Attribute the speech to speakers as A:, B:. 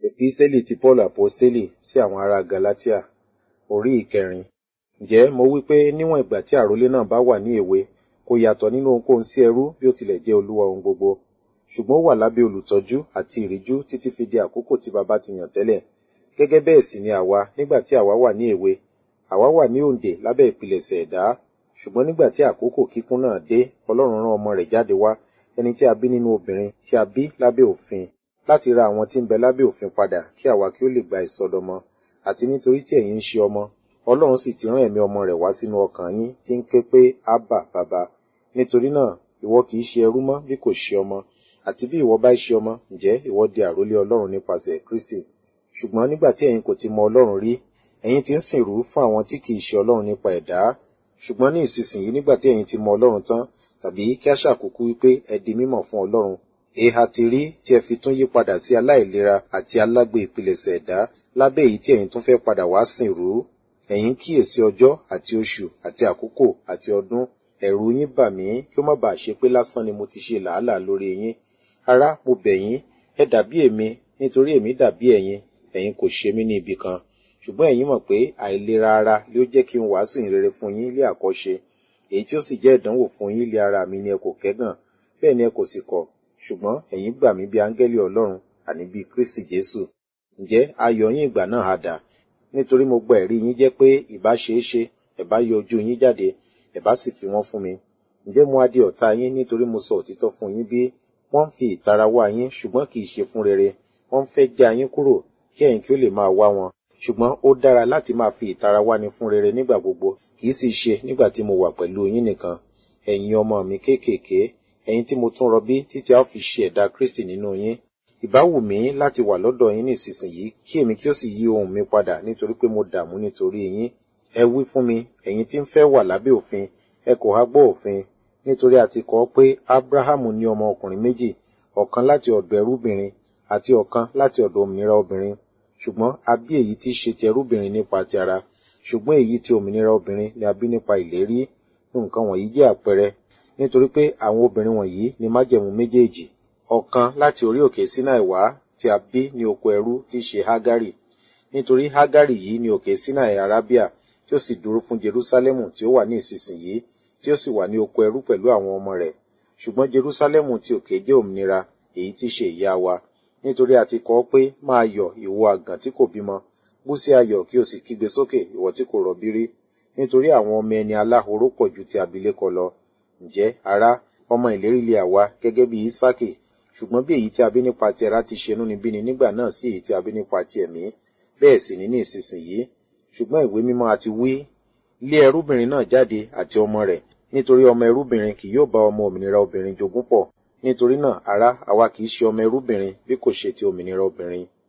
A: Episteli ti Paul Aposteli sí àwọn ará Galatia, orí ìkẹrin. Ǹjẹ́ mo wí pé níwọ̀n ìgbà tí àrólé náà bá wà ní èwe, kò yàtọ̀ nínú ohunkóhun sí ẹrú bí ó tilẹ̀ jẹ́ olúwa ohun gbogbo. Ṣùgbọ́n ó wà lábẹ́ olùtọ́jú àti ìríjú títí fi di àkókò tí baba ti yàn tẹ́lẹ̀. Gẹ́gẹ́ bẹ́ẹ̀ sì ni àwa nígbà tí àwa wà ní èwe. Àwa wà ní òǹdè lábẹ́ ìpilẹ̀ṣẹ̀ ẹ̀dá. Ṣùgbọ́n nígbà tí àkókò kíkún náà dé, Ọlọ́run rán ọmọ rẹ̀ jáde wá, ẹni tí a bí nínú obìnrin, tí a bí lábẹ́ òfin, láti ra àwọn tí ń bẹ lábẹ́ òfin padà kí àwa kí ó lè gba ìsọdọmọ. Àti nítorí tí ẹ̀yin ń ṣe ọmọ, Ọlọ́run sì ti rán ẹ̀mí ọmọ rẹ̀ wá sínú ọkàn yín tí ń ké pé Ábà bàbá. Nítorí náà, ìwọ kì í ṣe ẹrú mọ́ bí kò ṣe ọmọ. Àti bí ìwọ bá ṣe ọmọ, ǹjẹ́ ìwọ di àrólé Ọlọ́run nípasẹ̀ Kristi. Ṣùgbọ́n nígbà tí ẹ̀yin kò ti mọ Ọlọ́run rí, ẹ̀yin ti ń sìnrú fún àwọn tí kì í ṣe Ọlọ́run nípa ẹ̀dá. Ṣùgbọ́n ní ìsinsìnyí nígbà tí ẹ̀yin ti mọ Ọlọ́run tán, tàbí kí a ṣàkókò wípé ẹ di mímọ̀ fún Ọlọ́run. Èha ti rí tí ẹ fi tún yí padà sí aláìlera àti alágbe ìpilẹ̀ṣẹ̀ ẹ̀dá lábẹ́ èyí tí ẹ̀yin tún fẹ́ padà wá sìnrú. Ẹ̀yin kíyèsí ọjọ́ àti oṣù àti àkókò àti ọdún. Ẹ̀rù yín bà mí kí ó má bàa ṣe pé lásán ni mo ti ṣe làálàá lórí yín. Ará, mo bẹ̀ yín, ẹ dàbí èmi, nítorí èmi dàbí ẹ̀yin, ẹ̀yin kò ṣe mí ní ibi kan. Ṣùgbọ́n ẹ̀yin mọ̀ pé àìlera ara ló jẹ́ kí n wàásù ìrere fún yín lé àkọ́ṣe. Èyí tí ó sì jẹ́ ìdánwò fún yín lé ara mi ni ẹ kò kẹ́gàn, bẹ́ẹ̀ ni ẹ kò sì kọ̀. Ṣùgbọ́n ẹ̀yin gbà mí bí áńgẹ́lì Ọlọ́run, àní bí Kristi Jésù. Ǹjẹ́ ayọ̀ yín ìgbà náà ha dà? Nítorí mo gba ẹ̀rí yín jẹ́ pé ìbá ṣe é ṣe, ẹ̀ bá yọ ojú yín jáde, ẹ̀ bá sì fi wọ́n fún mi. Ǹjẹ́ mo á di ọ̀tá yín nítorí mo sọ òtítọ́ fún yín bí? Wọ́n ń fi ìtara wá yín, ṣùgbọ́n kì í ṣe fún rere. Wọ́n ń fẹ́ já yín kúrò, kí ẹ̀yin kí ó lè máa wá wọn. Ṣùgbọ́n ó dára láti máa fi ìtara wá ni fún rere nígbà gbogbo, kì í sì ṣe nígbà tí mo wà pẹ̀lú yín nìkan. Ẹ̀yin ọmọ mi kéékèèké, ẹ̀yin tí mo tún rọbí títí a ó fi ṣe ẹ̀dá Kristi nínú yín. Ìbá wù mí láti wà lọ́dọ̀ yín nísinsìnyí, kí èmi kí ó sì yí ohùn mi padà nítorí pé mo dààmú nítorí yín. Ẹ wí fún mi, ẹ̀yin tí ń fẹ́ wà lábẹ́ òfin, ẹ kò há gbọ́ òfin, nítorí a ti kọ pé Ábúráhámù ní ọmọ ọkùnrin méjì, ọ̀kan láti ọ̀dọ̀ ẹrúbìnrin àti ọ̀kan láti ọ̀dọ̀ òmìnira obìnrin. Ṣùgbọ́n a bí èyí tí í ṣe ti ẹrúbìnrin nípa ti ara, ṣùgbọ́n èyí tí òmìnira obìnrin ni a bí nípa ìlérí. Nǹkan wọ̀nyí jẹ́ àpẹẹrẹ, nítorí pé àwọn obìnrin wọ̀nyí ni májẹ̀mú méjèèjì. Ọ̀kan láti orí òkè Sinai wá tí a bí ní oko ẹrú tí í ṣe Hágárì. Nítorí Hágárì yìí ni òkè Sinai Arábíà tí ó sì dúró fún Jerúsálẹ́mù tí ó wà ní ìsinsìnyí, tí ó sì wà ní oko ẹrú pẹ̀lú àwọn ọmọ rẹ̀. Ṣùgbọ́n Jerúsálẹ́mù ti òkè jẹ́ òmìnira, èyí tí í ṣe ìyá wa. Nítorí a ti kọ pé máa yọ̀ ìwọ àgàn tí kò bímọ, bú sí ayọ̀ kí o sì kígbe sókè ìwọ tí kò rọbí rí. Nítorí àwọn ọmọ ẹni aláhoró pọ̀ ju ti abilékọ lọ. Ǹjẹ́, ará, ọmọ ìlérí lé àwa gẹ́gẹ́ bí Ísákì, ṣùgbọ́n bí èyí tí a bí nípa ti ara ti ṣe inúnibíni nígbà náà sí èyí tí a bí nípa ti ẹ̀mí, bẹ́ẹ̀ sì ní ní ìsinsìnyí. Ṣùgbọ́n ìwé mímọ́ àti wí, lé ẹrúbìnrin náà jáde àti ọmọ rẹ̀, nítorí ọmọ ẹrúbìnrin kì yóò bá ọmọ òmìnira obìnrin jogún pọ̀. Nítorí náà, ará, àwa kì í ṣe ọmọ ẹrúbìnrin bí kò ṣe ti òmìnira obìnrin.